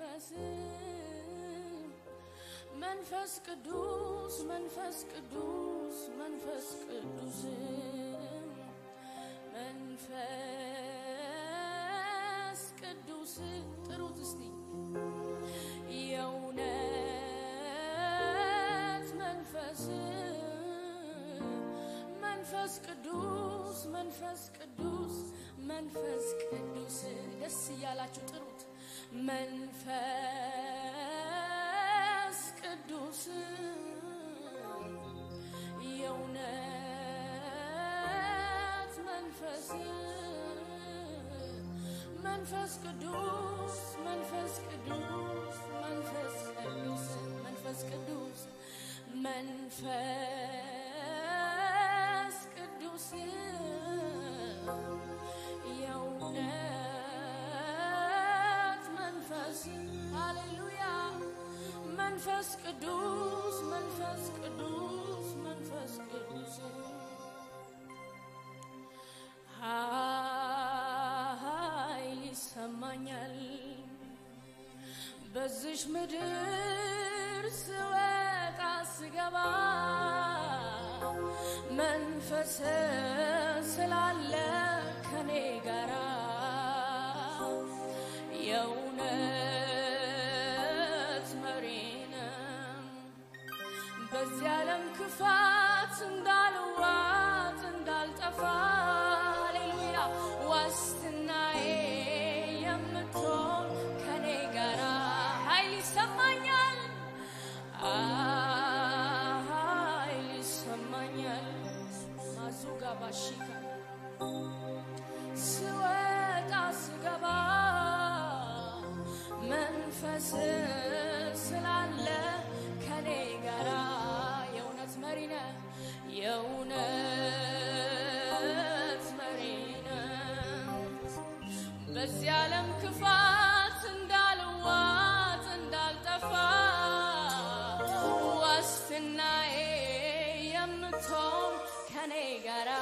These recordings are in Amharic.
መንፈስ መንፈስ ቅዱስ መንፈስ ቅዱስ መንፈስ ቅዱስ መንፈስ ቅዱስ ጥሩት እስቲ የእውነት መንፈስ መንፈስ ቅዱስ መንፈስ ቅዱስ መንፈስ ቅዱስ ደስ እያላችሁ ጥሩት መንፈስ ቅዱስ የእውነት መንፈስ መንፈስ ቅዱስ መንፈስ ቅዱስ መንፈስ ቅዱስ መንፈስ ቅዱስ መንፈስ ቅዱስ የእውነት መንፈስ ሃሌሉያ መንፈስ ቅዱስ መንፈስ ቅዱስ መንፈስ ቅዱስ ኃይል ይሰማኛል በዚሽ ምድር ስወጣ ስገባ መንፈስ ስላለ ከኔ ጋራ የእውነት መሪነ በዚህ ዓለም ክፋት እንዳልዋጥ እንዳልጠፋ ሃሌሉያ ዋስትናዬ የምትሆን ከኔ ጋራ ኃይል ይሰማኛል ኃይል ይሰማኛል ማዙጋ ባሺካ ስወጣ ስገባ መንፈስ ስላለ ከኔ ጋራ የእውነት መሪ ነህ የእውነት መሪ ነህ በዚህ ዓለም ክፋት እንዳልዋጥ እንዳልጠፋ ዋስትናዬ የምትሆን ከኔ ጋራ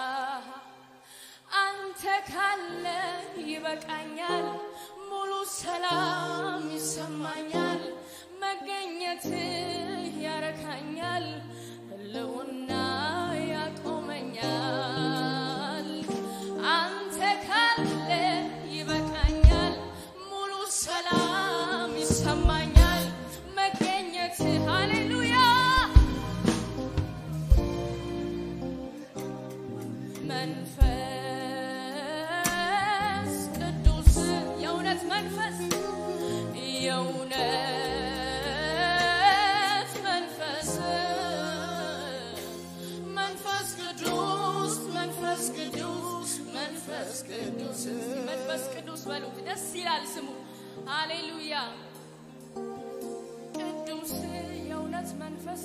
አንተ ካለ ይበቃኛል፣ ሙሉ ሰላም ይሰማኛል፣ መገኘት ያረካኛል፣ ህልውና ያቆመኛል። አንተ ካለ ይበቃኛል፣ ሙሉ ሰላም ይሰማኛል፣ መገኘት ሃሌሉያ መንፈስ ቅዱስ የእውነት መንፈስ የእውነት መንፈስ መንፈስ ቅዱስ መንፈስ ቅዱስ መንፈስ ቅዱስ መንፈስ ቅዱስ በሉት ደስ ይላል ስሙ ሃሌሉያ ቅዱስ የእውነት መንፈስ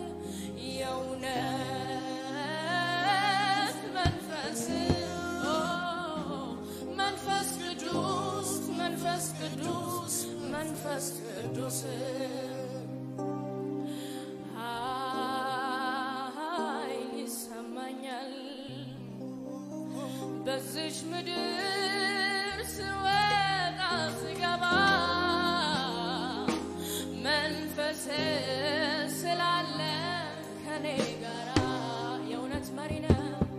የእውነት መንፈስ ኦ፣ መንፈስ ቅዱስ መንፈስ ቅዱስ መንፈስ ቅዱስ ኃይል ይሰማኛል በዚች ምድር ስወጣ ስገባ መንፈስ ስላለ ከኔ ጋራ የእውነት መሪ ነህ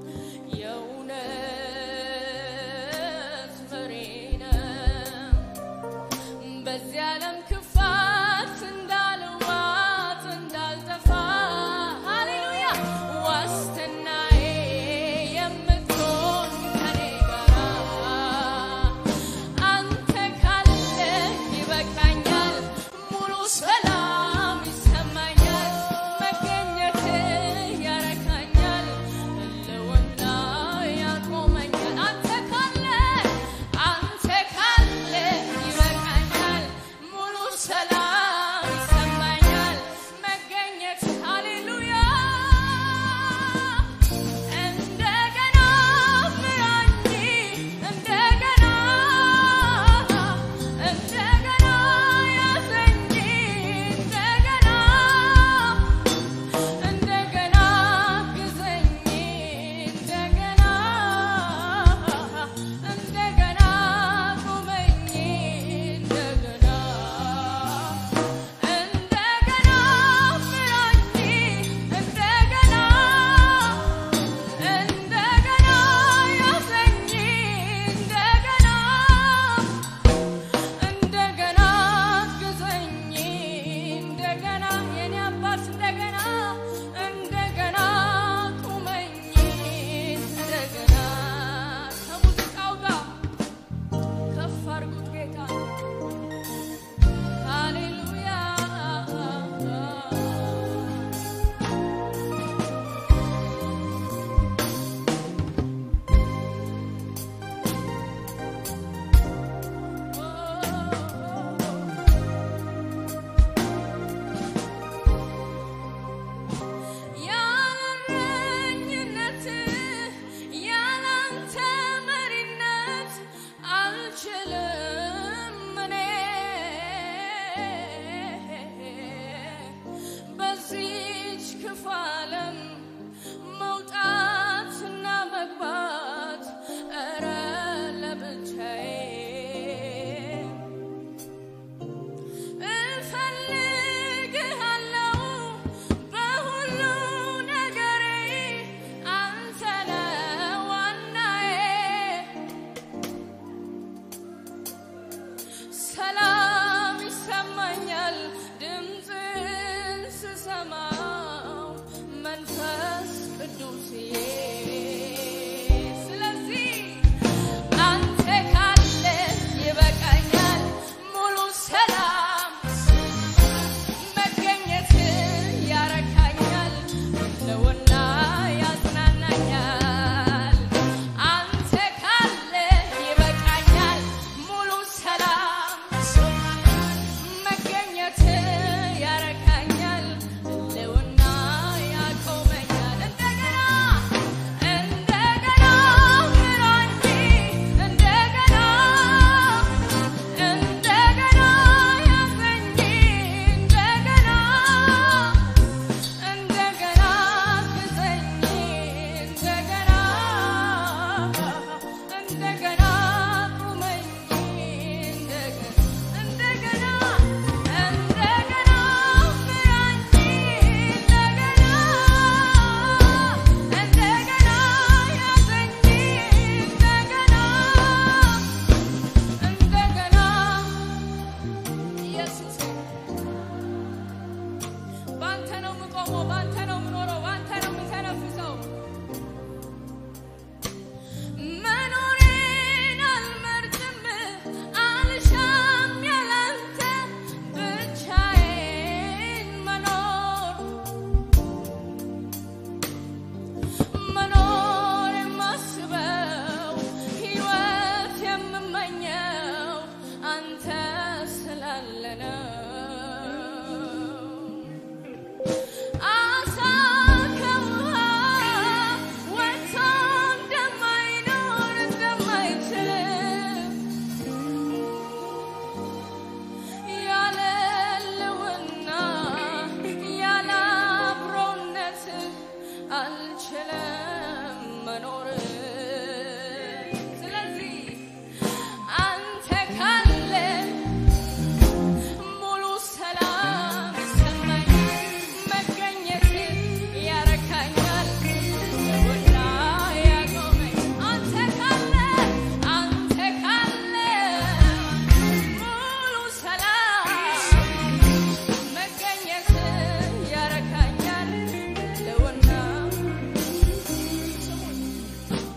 የእውነት መሪ ነህ በዚህ ዓለም ክፋት እንዳልዋጥ እንዳልጠፋ ሃሌሉያ ዋስትናዬ የምትሆን ከኔ ጋራ አንተ ካለ ይበቃኛል ሙሉ ሰላም ይሰማኛል መንፈስ ቅዱስዬ ስለዚህ አንተ ካለ ይበቃኛል ሙሉ ሰላም መገኘት ያረካኛል ለውና ያጽናናኛል አንተ ካለ ይበቃኛል ሙሉ ሰላም መገኘት ያረካኛል ለውና ያቆመኛል እንደገና እንደገና ምራኝ እንደገና እንደገና ያዘኝ እንደገና እንደገና ግዘኝ እንደገና እንደገና ቁመኝ እንደገና እንደገና እንደገና ምራኝ እንደገና እንደገና ያዘኝ እንደገና እንደገና ኢየሱስ ባንተ ነው የምቆመው፣ ባንተ ነው የምኖረው፣ ባንተ ነው የምተነፍሰው። መኖሬን አልመርጥም፣ አልሻም ያላንተ ብቻዬን መኖር መኖር የማስበው ሕይወት የምመኘው አንተ ስላለ ነው። አሳ ከውሃ ወጥቶ እንደማይኖር እንደማይችል ያለ ሕልውና ያለ አብሮነት አልችልም መኖር። ስለዚህ አንተ ካለ ሙሉ ሰላም ይሰማኛል፣ መገኘት ያረካኛል፣ ለውና ያቆመኝ አንተ ካለ አንተ ካለ ሙሉ ሰላም መገኘት ያረካኛል፣ ለውና ስሙኝ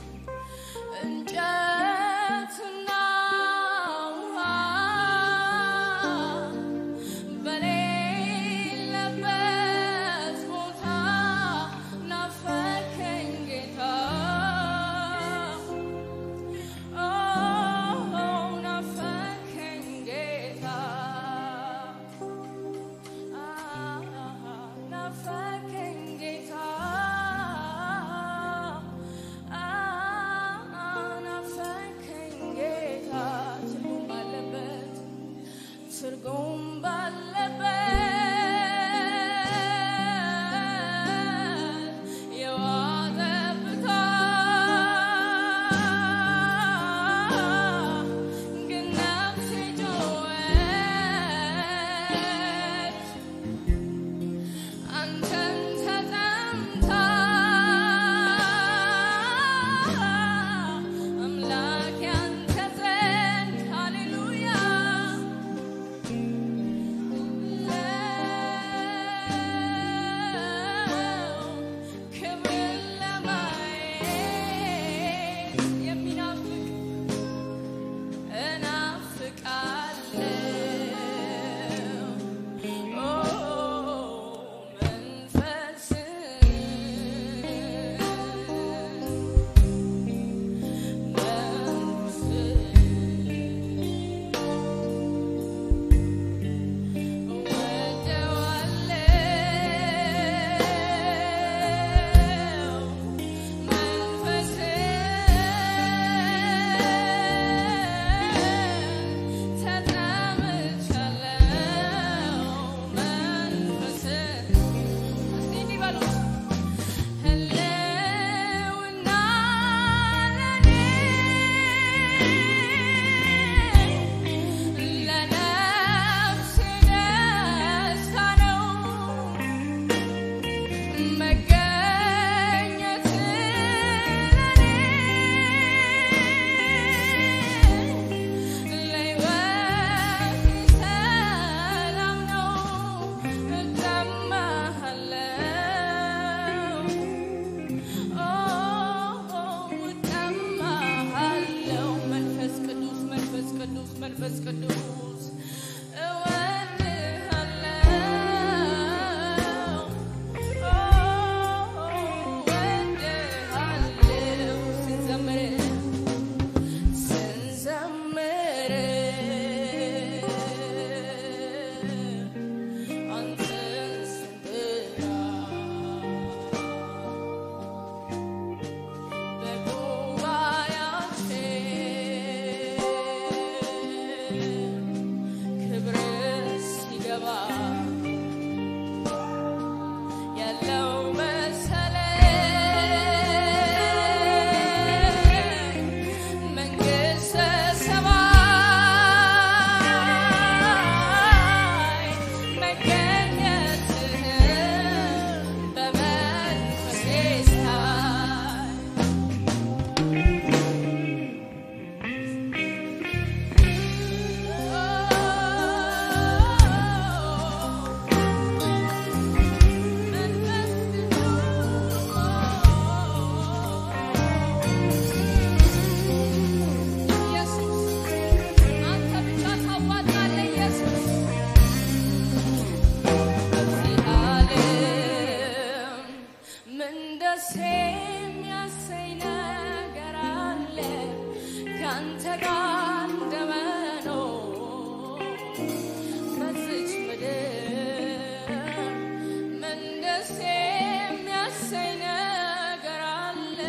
ደስ የሚያሰኝ ነገር አለ ካንተ ጋር እንደመኖር በዚች ምድር ምን ደስ የሚያሰኝ ነገር አለ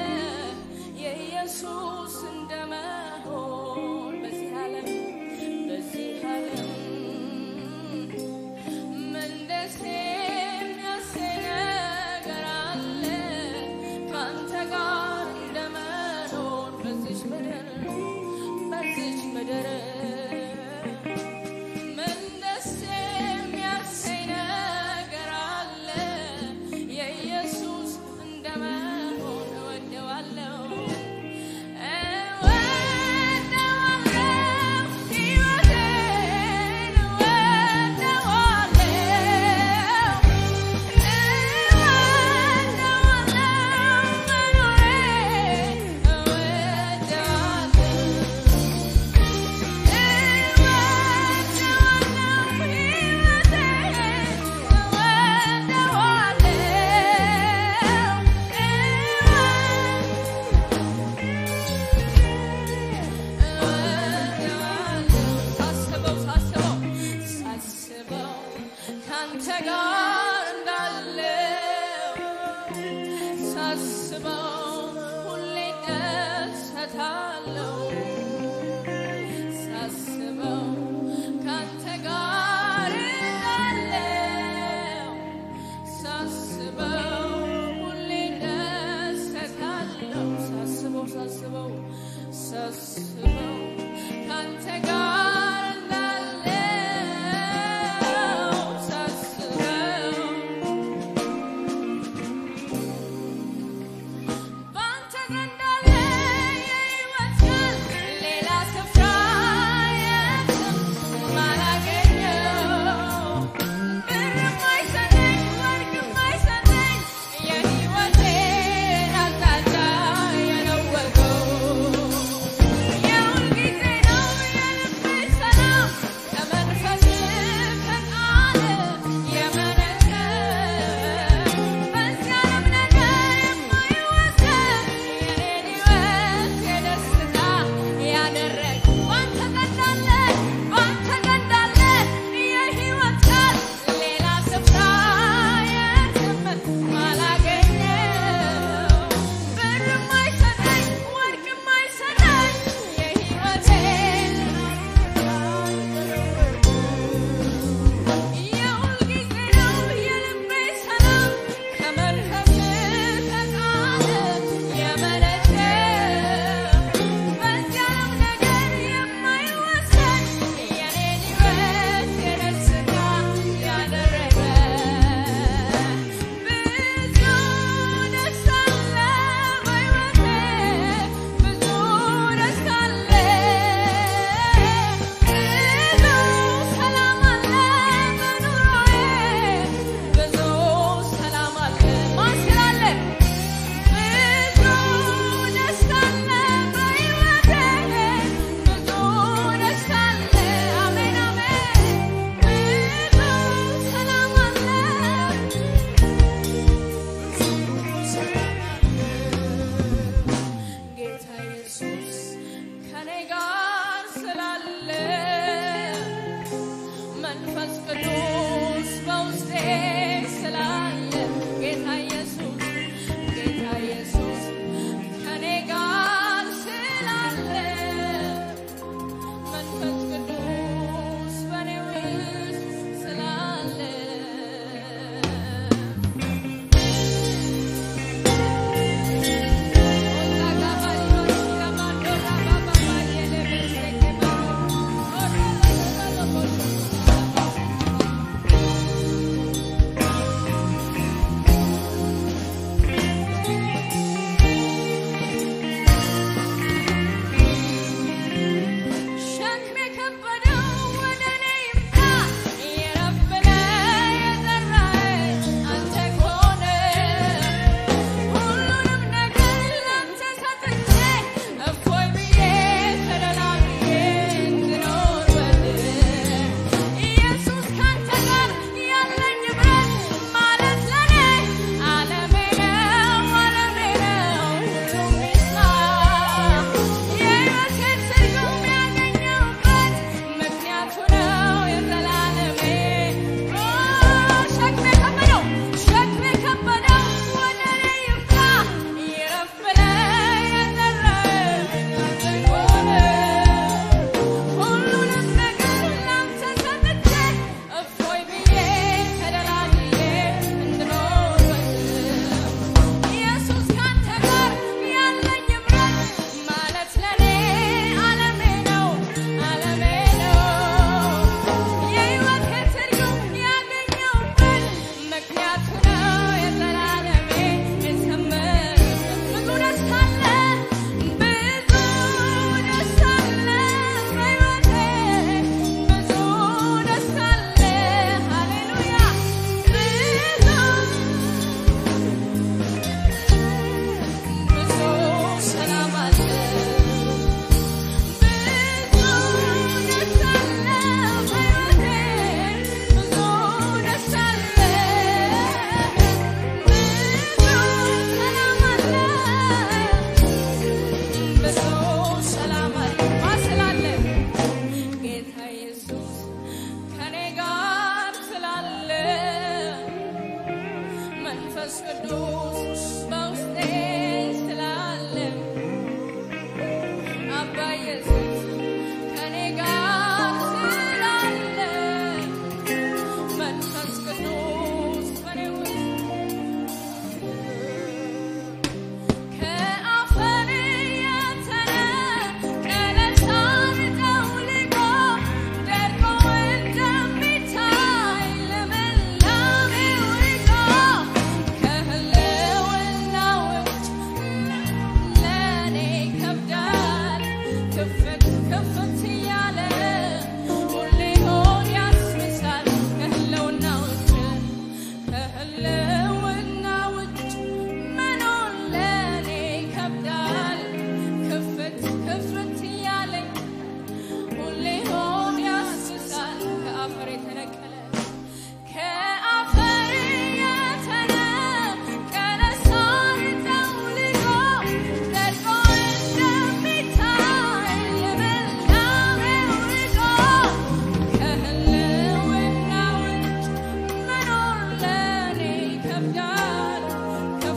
የኢየሱስ እንደመሆን በዚህ ዓለም በዚህ ዓለም ምን ደስ የሚያሰኝ ነገር አለ ካንተ ጋር እንደመኖር በዚች ምድር በዚች ምድር ምን ደስ የሚያሰኝ ነገር አለ የኢየሱስ እንደመሆን እወደዋለሁ እወደዋለሁ ሕይወቴን እወደዋለሁ ካንተ ጋር እንዳለው ሳስበው ሁሌ ደሰታለው ሳስበው ካንተ ጋር እንዳለው ሳስበው ሁሌ ደሰታለው ሳስበው ሳስበው ሳስበው ካንተ ጋር እንዳለው ሳስበው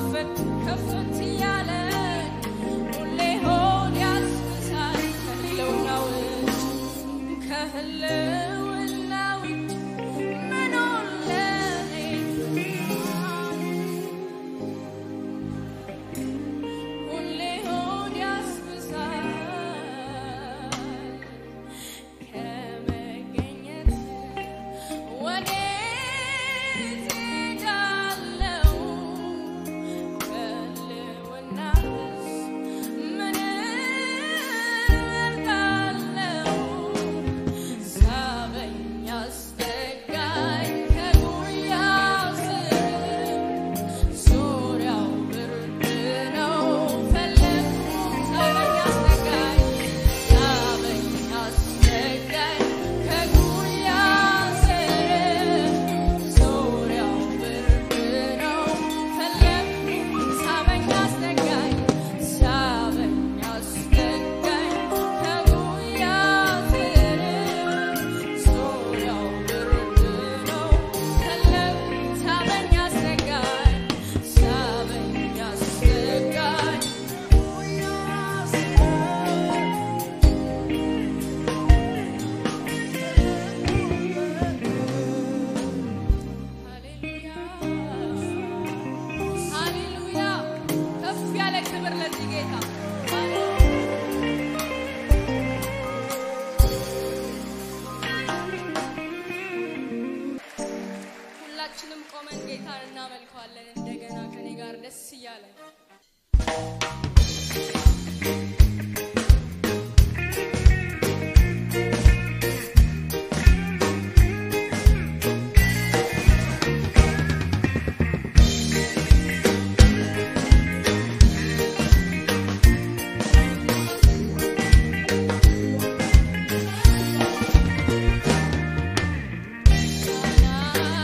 ከፍት ከፍት ያለ ሁሌ ሆድ ያስብሳል ከህልውና ውጭ ከህልውና ውጭ መኖር ለኔ ሁሌ ሆድ ያስብሳል ከመገኘት ወዴት እሄዳለሁ? ከህልውናስ ምን እመርጣለሁ? ሳበኝ አስጠጋኝ ከጉያው ስር ዙሪያው ብርድ ነው ፈለግኩት ሳበኝ አስጠጋኝ ሳበኝ አስጠጋኝ ከጉያው ስር ዙሪያው ብርድ ነው ፈለግኩት ሳበኝ አስጠጋኝ ሳበኝ አስጠጋኝ ከጉያው ስር ዙሪያው ብርድ ነው ፈለግኩት ሳበኝ አስጠጋኝ ሳበኝ አስጠጋኝ ሃሌሉያ ሃሌሉያ ከፍ ያለ ክብር ለዚህ ጌታ ሁላችንም ቆመን ጌታን እናመልከዋለን እንደገና ከኔ ጋር ደስ እያለን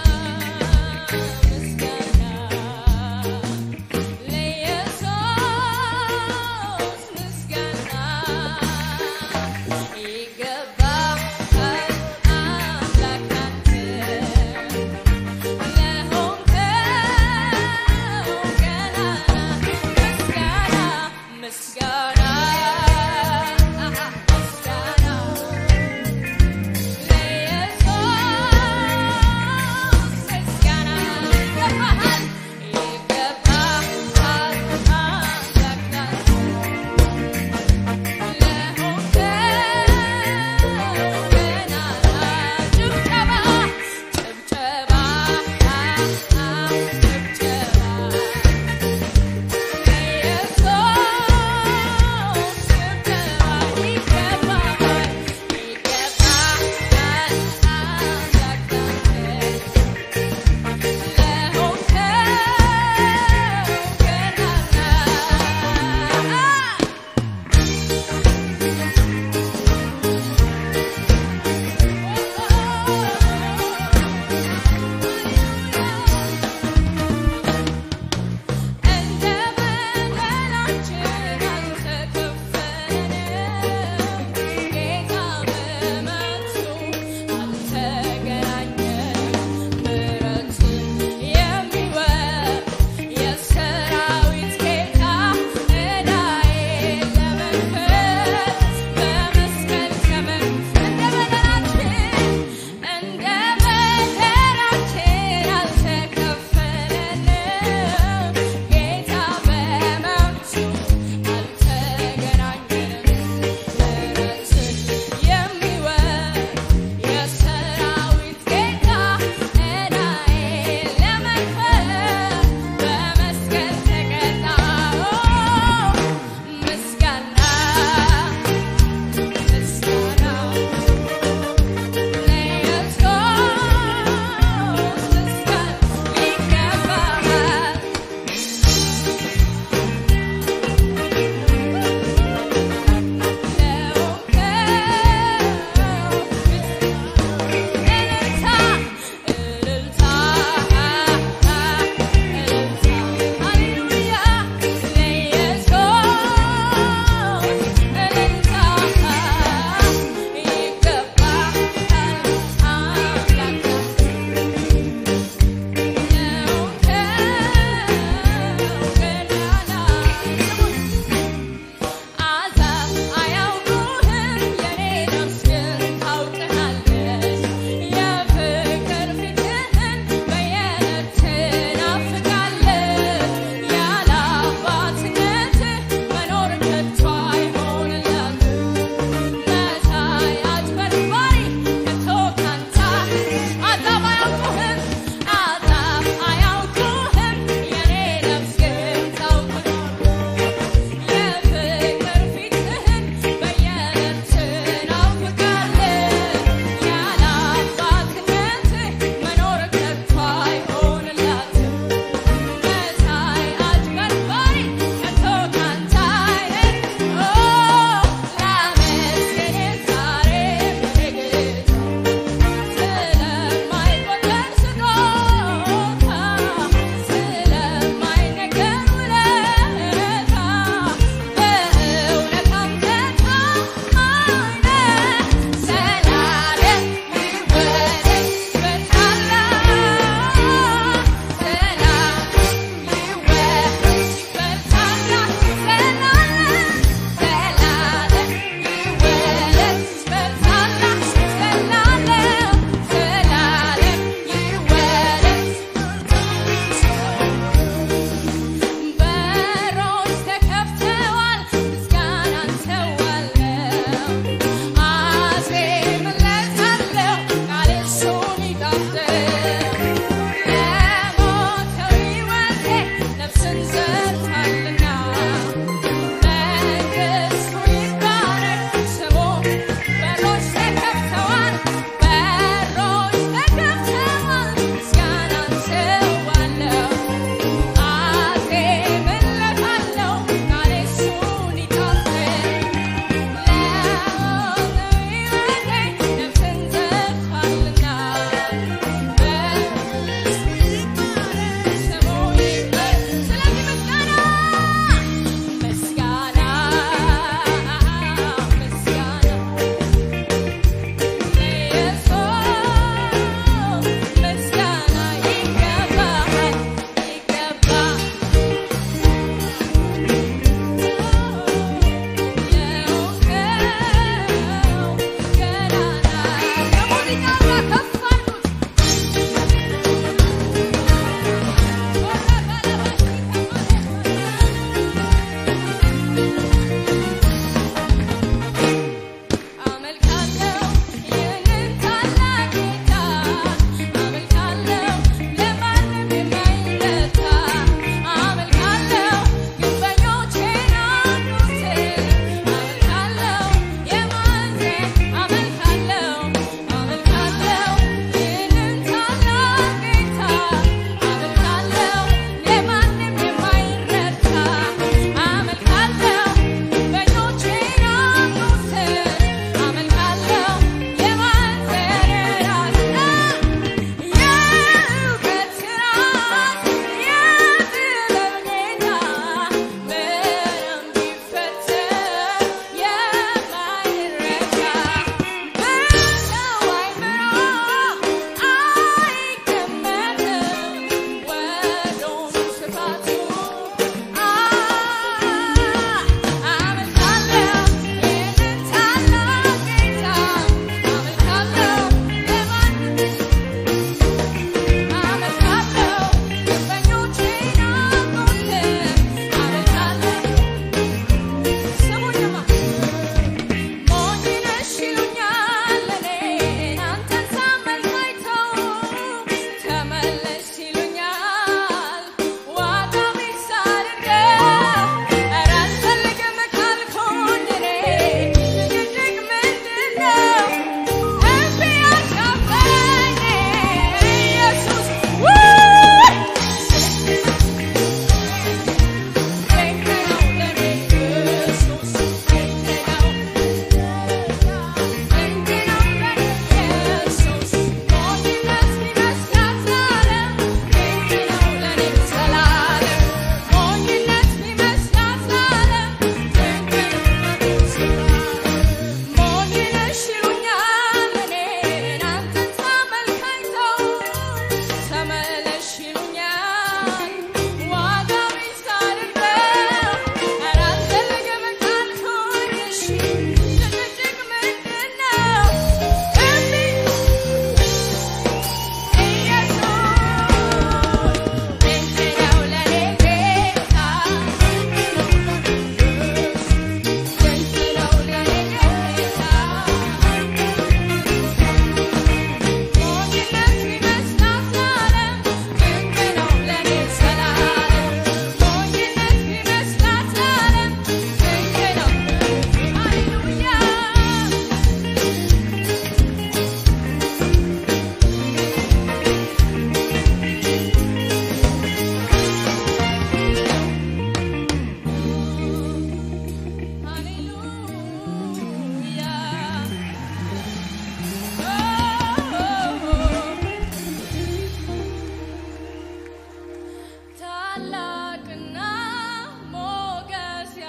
ምስጋና ለኢየሱስ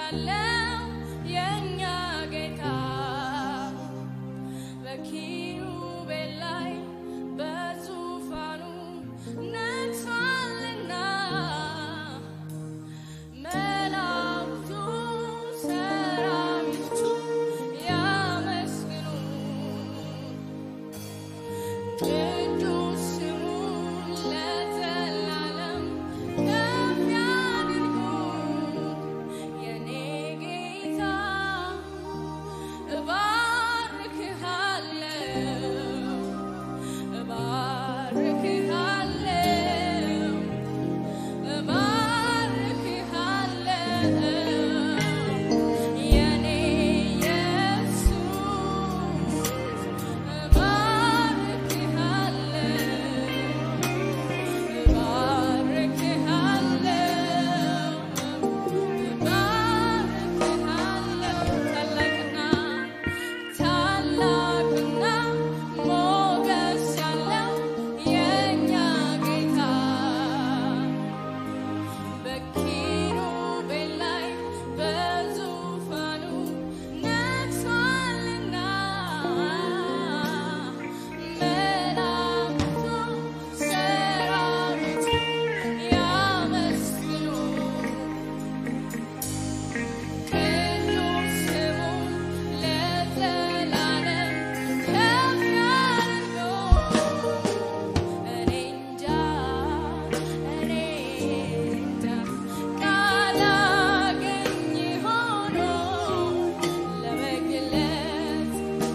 ያለው የእኛ ጌታ በኪሩቤል ላይ በዙፋኑ ነግሷልና መላእክቱ ሰራዊቱ ያመስግኑ ቅዱስ ስሙን ለዘላለም ከፍ ያድርጉ የኔ ጌታ እባርክሃለሁ እባርክሃለሁ እባርክሃለሁ የኔ ኢየሱስ ታላቅና ሞገስ ያለው የእኛ ጌታ በኪሩቤል ላይ በዙፋኑ ነግሷልና መላእክቱ ሰራዊቱ ያመስግኑ ቅዱስ ስሙን ለዘላለም ከፍ ያድርገው። እኔ እንጃ እኔ እንጃ ቃል አገኝ ሆኖ ለመግለጽ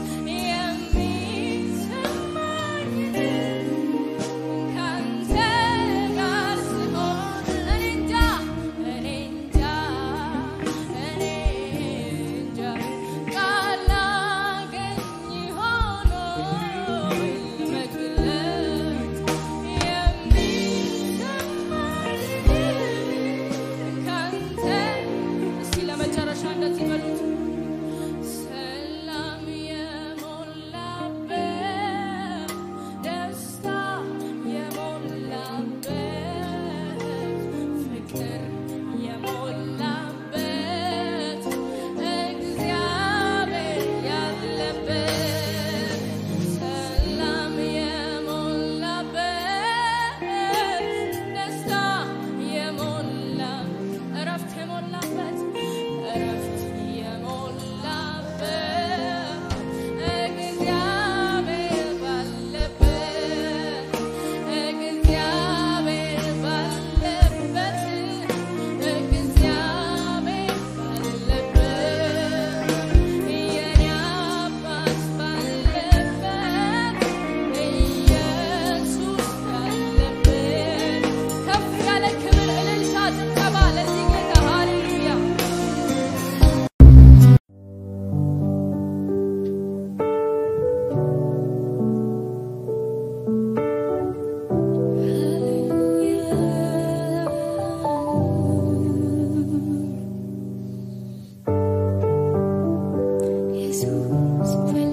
የሚሰማኝን ካንተ ጋር ስሆን እኔ እንጃ እኔ እንጃ እኔ እንጃ ቃል አገኝ ሆኖ ለመግለጽ የሚሰማኝን ካንተ እስኪ ለመጨረሻ እንደዚህ በሉት ሰላም የሞላበት ደስታ የሞላበት ፍቅር የሞላበት እግዚአብሔር ያለበት ሰላም የሞላበት ደስታ የሞላ እረፍት የሞላበት እረፍት የሞላበት እግዚአብሔር ባለበት እግዚአብሔር ባለበት እግዚአብሔር ባለበት የኔ አባት ባለበት ኢየሱስ ባለበት ከፍ ያለ ክብር እልልታ ጭብጨባ ለዚህ ጌታ ሃሌሉያ ኢየሱስ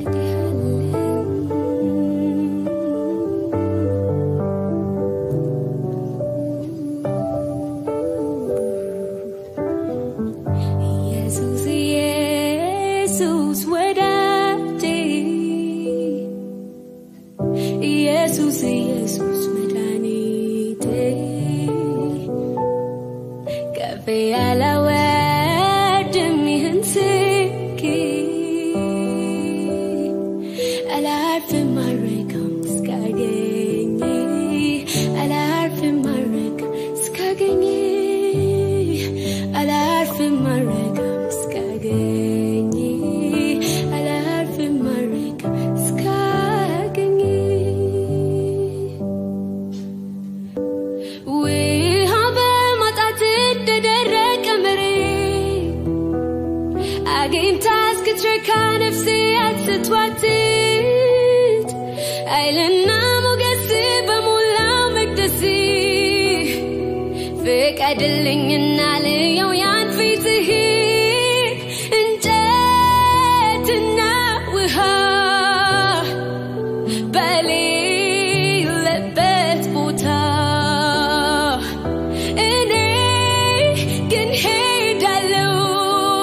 ኢየሱስ ኢየሱስ ወዳጄ ኢየሱስ ኢየሱስ መድኃኒቴ ከፍ ያላወድም ይህን ስኬ አላርፍም አልረካም እስካገኝ አላርፍም አልረካም እስካገኝ አላርፍም አልረካም እስካገኝ አላርፍም አልረካም እስካገኝ ውሃ በማጣት እንደደረቀ መሬት አግኝታ እስክትረካ ነፍሴ አትቷትት ኃይልና ሞገስ በሞላው መቅደስ ፍቀድልኝና ልየው ያን ፊትህ እንጨትና ውሃ በሌለበት ቦታ እኔ ግን ሄዳለሁ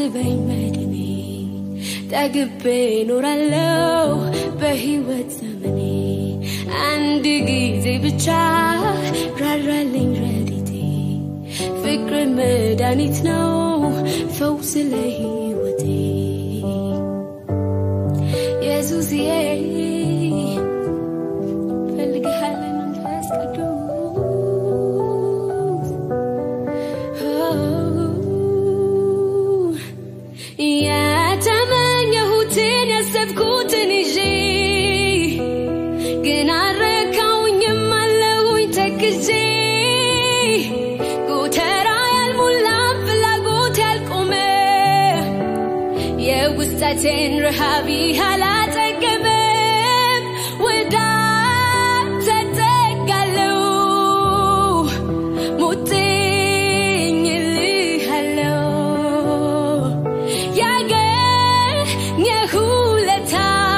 አስበኝ መድኔ ጠግቤ ኖራለው በሕይወት ዘመኔ አንድ ጊዜ ብቻ ራራልኝ ረዲቴ ፍቅር መድኃኒት ነው ፈውስ ለሕይወቴ ኢየሱስዬ ፈልግሃለን መንፈስ ቅዱስ የተመኘሁትን ያሰብኩትን ይዤ ግን አልረካውኝም አለሁኝ ተክዤ ጎተራ ያልሞላም ፍላጎት ያልቆመ የውስጠቴን ረሃቢ አላጠገበም ወደ አንተ እጠጋለሁ ሙጥኝ እልሃለሁ ያገኘህ ውለታ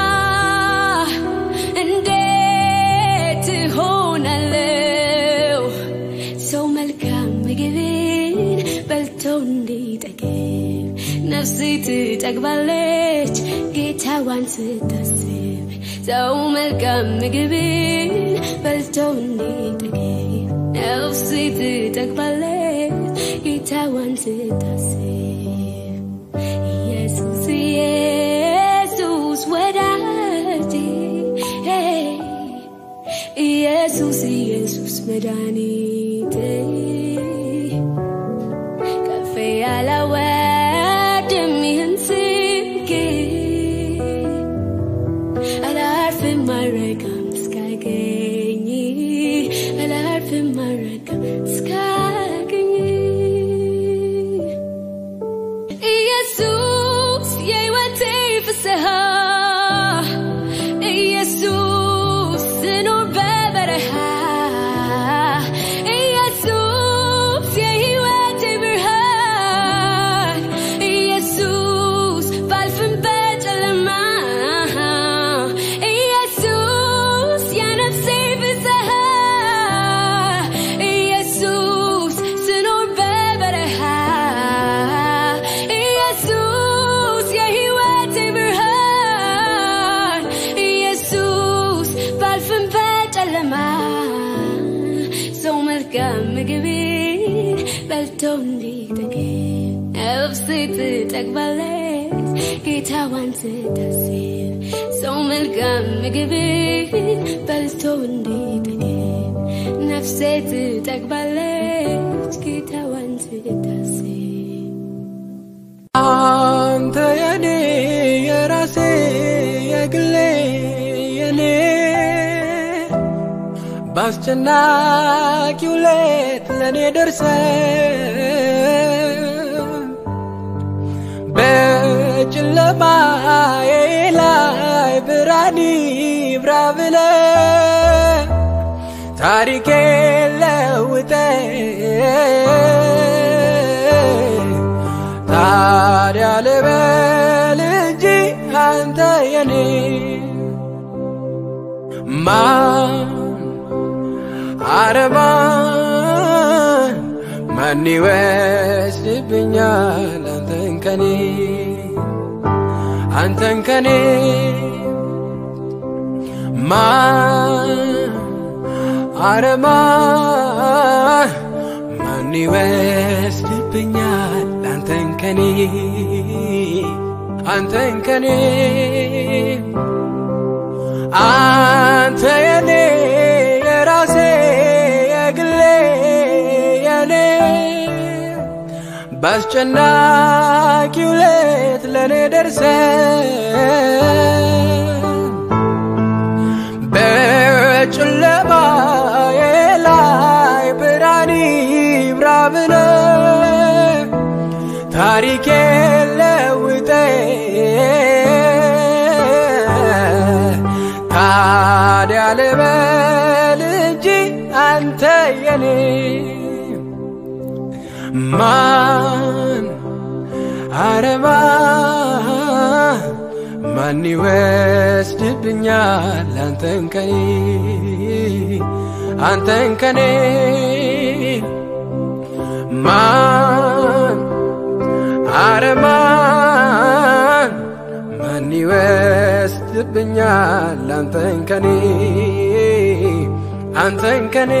እንዴት እሆናለሁ ሰው መልካም ምግብን በልቶ እንዲጠግብ ነፍስ ትጠግባለች ጌታዋን ስታስብ ሰው መልካም ምግብን በልቶ እንዲጠግብ ነፍስ ትጠግባለች ጌታዋን ስታስብ ኢየሱስ ኢየሱስ ወዳጄ ኢየሱስ ኢየሱስ መድኃኒቴ ከፍ ያላወድም ይህን ስምክ አላርፍም አልረካም እስካገኝ አላርፍም አልረካም እስካገኝ ኢየሱስ የሕይወቴ ፍስሐ ኢየሱስ ስኖር በበረሃ ኢየሱስ የሕይወቴ ብርሃን ኢየሱስ ባልፍም በጨለማ ኢየሱስ የነፍሴ ፍስሐ ኢየሱስ ስኖር በበረሃ ኢየሱስ የሕይወቴ ብርሃን ኢየሱስ ባልፍም በጨለማ ሰው መልካም ምግብን በልቶ እንዲጠግብ ነፍሴ ትጠግባለች ጌታዋን ስታስብ ሰው መልካም ምግብን በልቶ እንዲጠግብ ነፍሴ ትጠግባለች ጌታዋን ስታስብ አንተ የኔ የራሴ የግሌ የኔ በአስጨናቂው ሌት ለእኔ ደርሰ በጨለማዬ ላይ ብርሃን ይብራ ብለ ታሪኬ ለውጠ ታዲያ ልበል እንጂ አንተ የኔ ማን አረማን ማን ይወስድብኛል አንተን ከኔ አንተን ከኔ ማን አረማን ማን ይወስድብኛል አንተን ከኔ አንተን ከኔ አንተ የኔ የራሴ የግሌ የኔ በአስጨናቂው ሌት ለእኔ ደርሰ በጨለማዬ ላይ ብርሃን ይብራ ብለ ታሪኬ ለውጠ ታዲያ ልበል እንጂ አንተ የኔ ማን አረማ ማን ይወስድብኛል አንተን ከኔ አንተን ከኔ ማን አረማን ማን ይወስድብኛል አንተን ከኔ አንተን ከኔ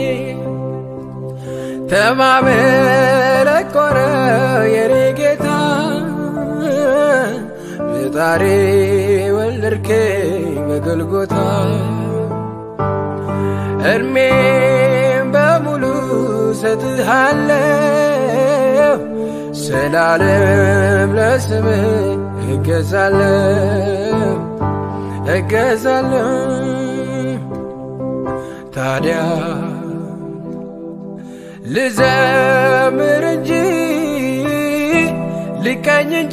ተማመለኮረ የኔ ጌታ በጣሬ ወለድከኝ በጎልጎታ እድሜም በሙሉ ሰጥሃለሁ ስላለም ለስምህ እገዛለሁ እገዛለሁ ታዲያ ልዘምር እንጂ ልቀኝ እንጂ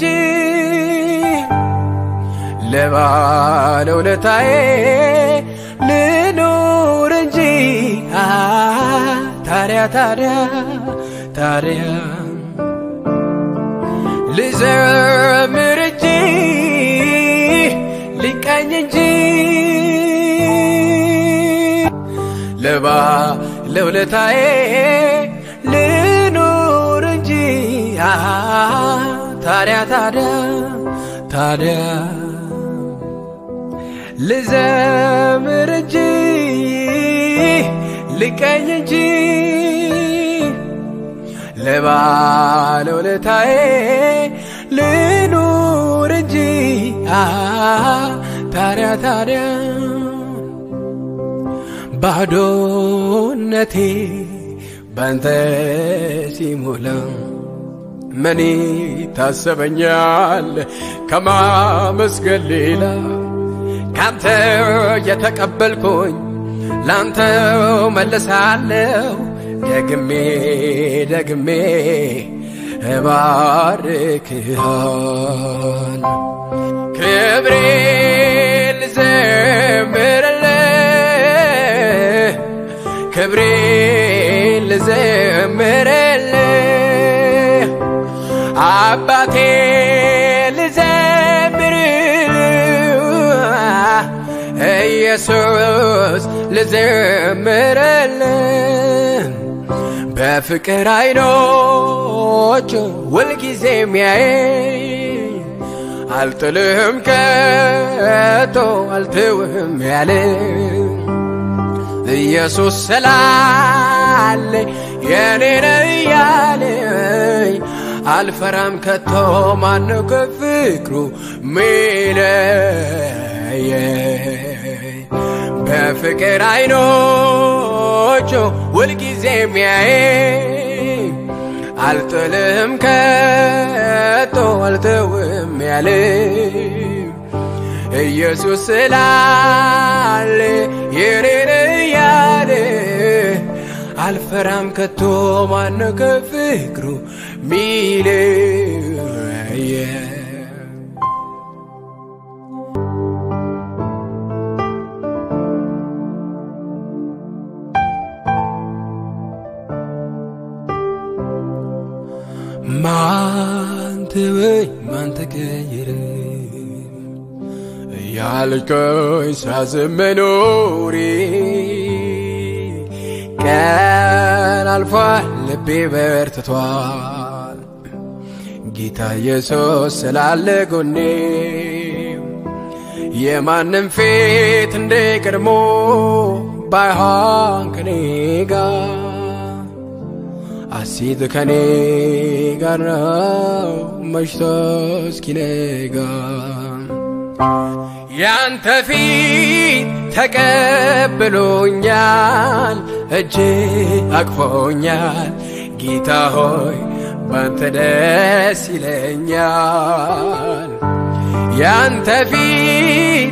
ለባለውለታዬ ልኑር እንጂ አ ታዲያ ታዲያ ታዲያ ልዘምር እንጂ ልቀኝ እንጂ ለባለውለታዬ ልኑር እንጂ አ ታዲያ ታዲያ ታዲያ ልዘምር እንጂ ልቀኝ እንጂ ለባለውለታዬ ልኑር እንጂ አ ታዲያ ታዲያ ባዶነቴ ባንተ ሲሞላ ምን ታሰበኛል ከማመስገን ሌላ ካንተ የተቀበልኩኝ ላንተው መልሳለሁ ደግሜ ደግሜ እባርክሃል ክብሬ ልዘምርልህ ክብሬ ልዘምርልህ አባቴ ልዘምርልህ ኢየሱስ ልዘምርልህ በፍቅር አይኖች ሁልጊዜ የሚያየኝ አልጥልህም ከቶ አልትውህም ያለ ኢየሱስ ስላለ የኔን እያለኝ አልፈራም ከቶ ማነው ከፍቅሩ ሚለየኝ በፍቅር አይኖቹ ሁልጊዜ የሚያየኝ አልጥልህም ከቶ አልተውም ያለ ኢየሱስ ስላለ የኔን እያለ አልፈራም ከቶ ማነው ከፍቅሩ ሚለየ ማን ተወኝ ማን ተቀየረ እያልከኝ ሳዝን መኖሬ ቀን አልፏል ልቤ በርትቷል ጌታ ኢየሱስ ስላለ ጎኔ የማንም ፊት እንደ ቀድሞ ባይሆን ከኔ ጋር አሲት ከኔ ጋር ነው መሽቶ እስኪነጋ ያንተ ፊት ተቀብሎኛል እጅ አቅፎኛል ጌታ ሆይ ባንተ ደስ ይለኛል ያንተ ፊት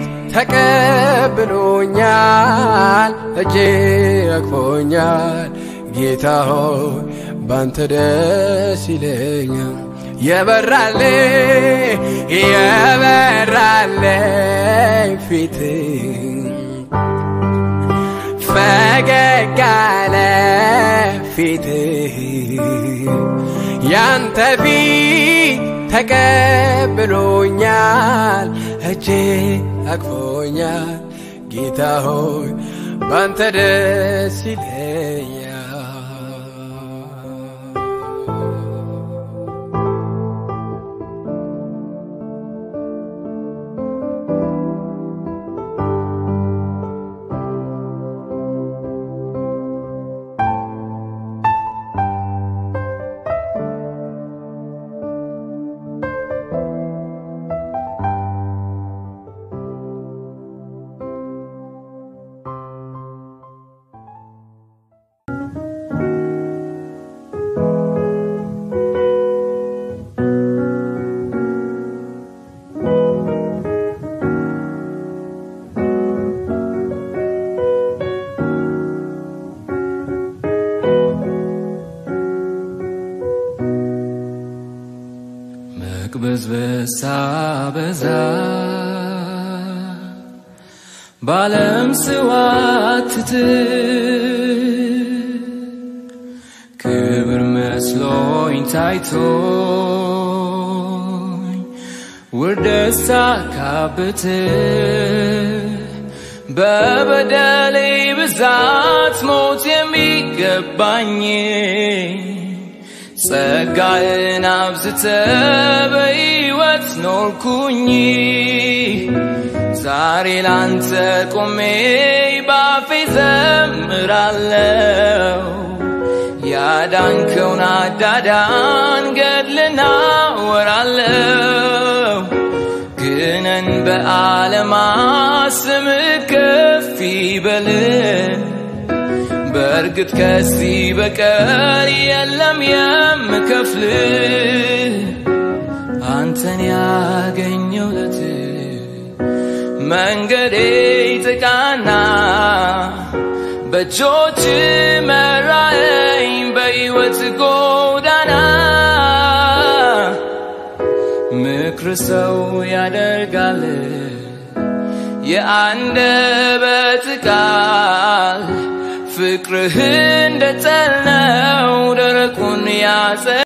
ተቀብሎኛል እጅ አቅፎኛል ጌታ ሆይ ባንተ ደስ ይለኛል የበራለ የበራለ ፊት ፈገግ አለ ፊት ያንተ ፊት ተቀብሎኛል እጄ አቅፎኛል ጌታ ሆይ ባንተ ደስ ይለኛል ሳበዛ ባለም ስዋትት ክብር መስሎኝ ታይቶኝ ውርደት ሳካብት በበደሌ ብዛት ሞት የሚገባኝ ጸጋህን አብዝተ በሕይወት ኖርኩኝ ዛሬ ላንተ ቆሜ ባፌ ዘምራለው ያዳንከውን አዳዳን ገድልና ወራለው ግነን በዓለማ ስም ከፍ ይበል በእርግጥ ከዚህ በቀር የለም የምከፍል አንተን ያገኘውለት መንገዴ ጥቃና በእጆች መራኸኝ በሕይወት ጎዳና ምክር ሰው ያደርጋል የአንደበት ቃል ፍቅርህ እንደ ጠል ነው ደረቁን ያጸ